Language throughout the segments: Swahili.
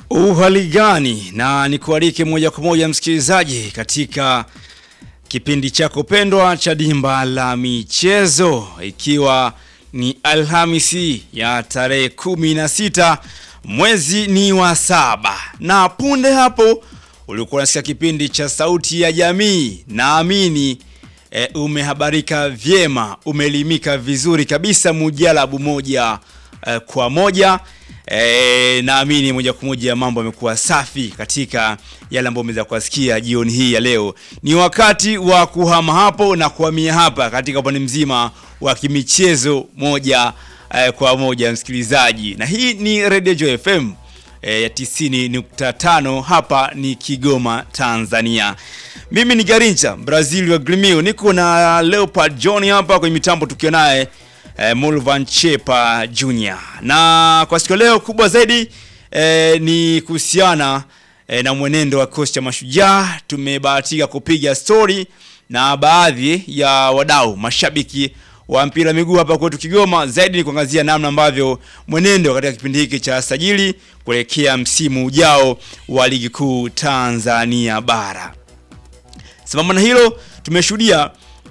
Uhali gani na nikualike moja kwa moja msikilizaji katika kipindi chako pendwa cha Dimba la Michezo, ikiwa ni Alhamisi ya tarehe kumi na sita mwezi ni wa saba, na punde hapo ulikuwa unasikia kipindi cha Sauti ya Jamii. Naamini e, umehabarika vyema, umeelimika vizuri kabisa, mujalabu moja e, kwa moja. E, naamini moja kwa moja mambo yamekuwa safi katika yale ambayo umeweza kusikia jioni hii ya leo. Ni wakati wa kuhama hapo na kuhamia hapa katika upande mzima wa kimichezo moja e, kwa moja msikilizaji, na hii ni Radio Joy FM e, ya 90.5 hapa ni Kigoma, Tanzania. Mimi ni Garincha Brazil wa Grimio, niko na Leopard John hapa kwenye mitambo tukiwa naye eh, Mulvan Chepa Junior. Na kwa siku leo kubwa zaidi eh, ni kuhusiana eh, na mwenendo wa kikosi cha Mashujaa. Tumebahatika kupiga story na baadhi ya wadau mashabiki wa mpira miguu hapa kwetu Kigoma. Zaidi ni kuangazia namna ambavyo mwenendo katika kipindi hiki cha sajili kuelekea msimu ujao wa ligi kuu Tanzania bara. Sambamba na hilo tumeshuhudia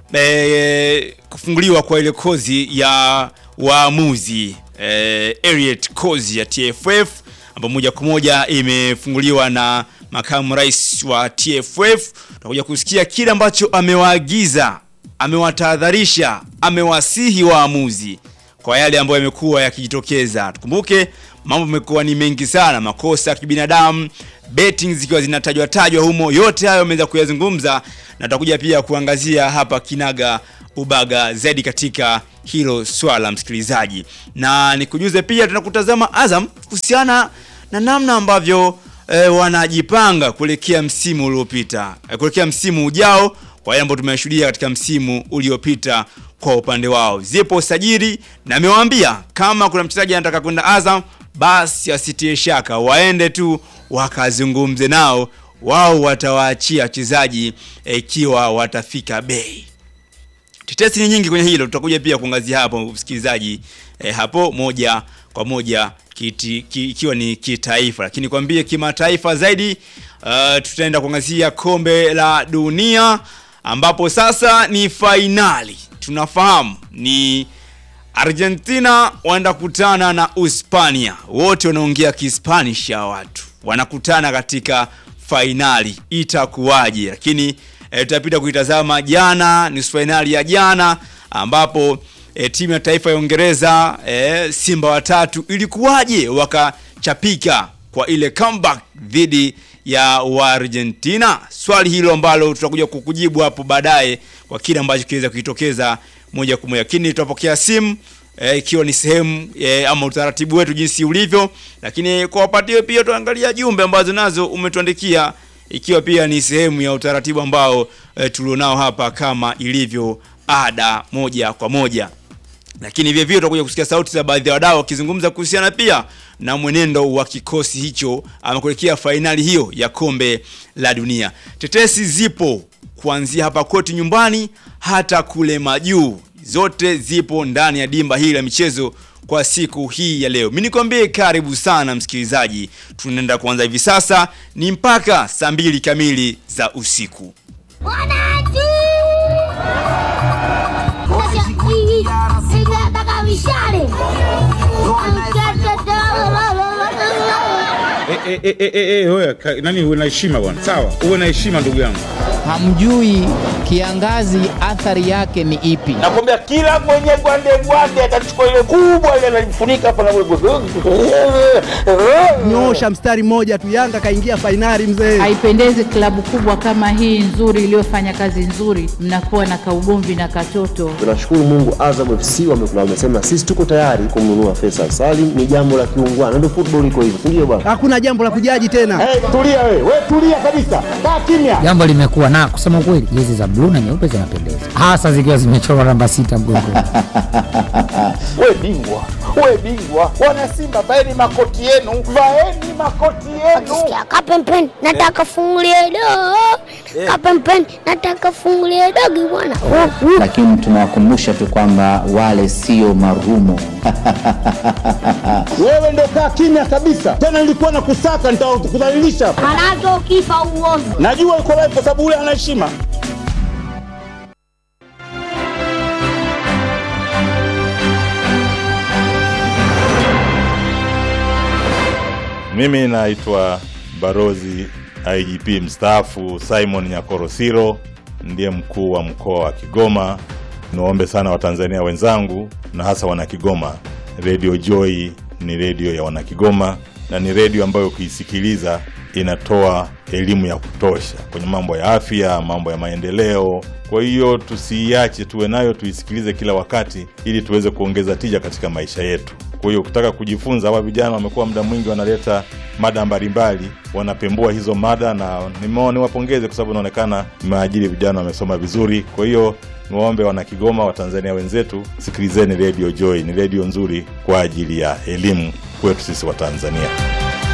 e, kufunguliwa kwa ile kozi ya waamuzi e, Elliot kozi ya TFF ambayo moja kwa moja imefunguliwa na makamu rais wa TFF. Tutakuja kusikia kile ambacho amewaagiza, amewatahadharisha, amewasihi waamuzi kwa yale ambayo yamekuwa yakijitokeza. Tukumbuke mambo yamekuwa ni mengi sana, makosa ya kibinadamu, betting zikiwa zinatajwa tajwa humo. Yote hayo ameweza kuyazungumza na tutakuja pia kuangazia hapa kinaga ubaga zaidi katika hilo swala msikilizaji, na nikujuze pia tunakutazama Azam kuhusiana na namna ambavyo e, wanajipanga kuelekea msimu uliopita e, kuelekea msimu ujao kwa yale ambayo tumeshuhudia katika msimu uliopita kwa upande wao. Zipo sajili na amewaambia kama kuna mchezaji anataka kwenda Azam basi asitie shaka, waende tu wakazungumze nao, wao watawaachia wachezaji ikiwa e, watafika bei. Tetesi ni nyingi kwenye hilo, tutakuja pia kuangazia hapo msikilizaji, e, hapo moja kwa moja kiti, ki, ikiwa ni kitaifa, lakini kwambie kimataifa zaidi, uh, tutaenda kuangazia kombe la dunia ambapo sasa ni fainali. Tunafahamu ni Argentina wanaenda kutana na Uhispania, wote wanaongea Kispanish ya watu wanakutana katika fainali, itakuwaje? Lakini e, tutapita kuitazama jana, nusu fainali ya jana ambapo e, timu ya taifa ya Uingereza e, Simba watatu ilikuwaje wakachapika kwa ile comeback dhidi ya Argentina? Swali hilo ambalo tutakuja kukujibu hapo baadaye kwa kile ambacho kiweza kujitokeza moja kwa moja, lakini tutapokea simu ikiwa e, ni sehemu e, ama utaratibu wetu jinsi ulivyo, lakini kwa wapatie pia tuangalia jumbe ambazo nazo umetuandikia ikiwa pia ni sehemu ya utaratibu ambao e, tulionao hapa kama ilivyo ada moja kwa moja, lakini vile vile tutakuja kusikia sauti za baadhi ya wadau wakizungumza kuhusiana pia na mwenendo wa kikosi hicho ama kuelekea fainali hiyo ya kombe la dunia. Tetesi zipo kuanzia hapa kwetu nyumbani hata kule majuu, zote zipo ndani ya dimba hili la michezo kwa siku hii ya leo. Mimi nikwambie karibu sana msikilizaji, tunaenda kuanza hivi sasa, ni mpaka saa mbili kamili za usiku. Eh, eh, eh, eh, eh, wewe, ka- nani uwe na heshima bwana, sawa, uwe na heshima ndugu yangu. Hamjui kiangazi athari yake ni ipi? Nakwambia kila mwenye gwande gwande atachukua ile kubwa ile analifunika hapa na Nyosha mstari mmoja tu, Yanga kaingia fainali mzee. Haipendezi klabu kubwa kama hii nzuri iliyofanya kazi nzuri, mnakuwa na kaugomvi na katoto. Tunashukuru Mungu, Azam FC wamekula, wamesema sisi tuko tayari kumnunua Faisal Salim. Ni jambo la kiungwana, ndio football iko hivyo, ndio bwana. Hakuna jambo la kujaji tena. Hey, tulia wewe, wewe tulia kabisa. Kaa kimya. Jambo limekuwa na kusema ukweli, jezi za bluu na nyeupe zinapendeza, hasa zikiwa zimechorwa namba sita mgongoni. Wewe bingwa. Wewe bingwa. Wana Simba vaeni makoti yenu. Vaeni makoti yenu. Sikia kapempeni, nataka fungulie dogo, Kapempeni, nataka fungulie dogi bwana. lakini tunawakumbusha tu kwamba wale sio marumo. Wewe ndo kaa kimya kabisa. Tena nilikuwa na kusaka nitakudhalilisha. Manake ukifa uovu. Najua uko live kwa sababu ule ana heshima. Mimi naitwa Barozi IGP mstaafu Simon Nyakorosiro, ndiye mkuu wa mkoa wa Kigoma. Niwaombe sana Watanzania wenzangu na hasa Wanakigoma, Radio Joy ni redio ya Wanakigoma na ni redio ambayo ukiisikiliza inatoa elimu ya kutosha kwenye mambo ya afya, mambo ya maendeleo. Kwa hiyo tusiiache, tuwe nayo, tuisikilize kila wakati, ili tuweze kuongeza tija katika maisha yetu. Kwa hiyo ukitaka kujifunza, hawa vijana wamekuwa muda mwingi wanaleta mada mbalimbali, wanapembua hizo mada, na nimeona niwapongeze kwa sababu inaonekana mmeajiri vijana wamesoma vizuri. Kwa hiyo niwaombe wana Kigoma, Watanzania wenzetu, sikilizeni Radio Joy, ni redio nzuri kwa ajili ya elimu kwetu sisi Watanzania.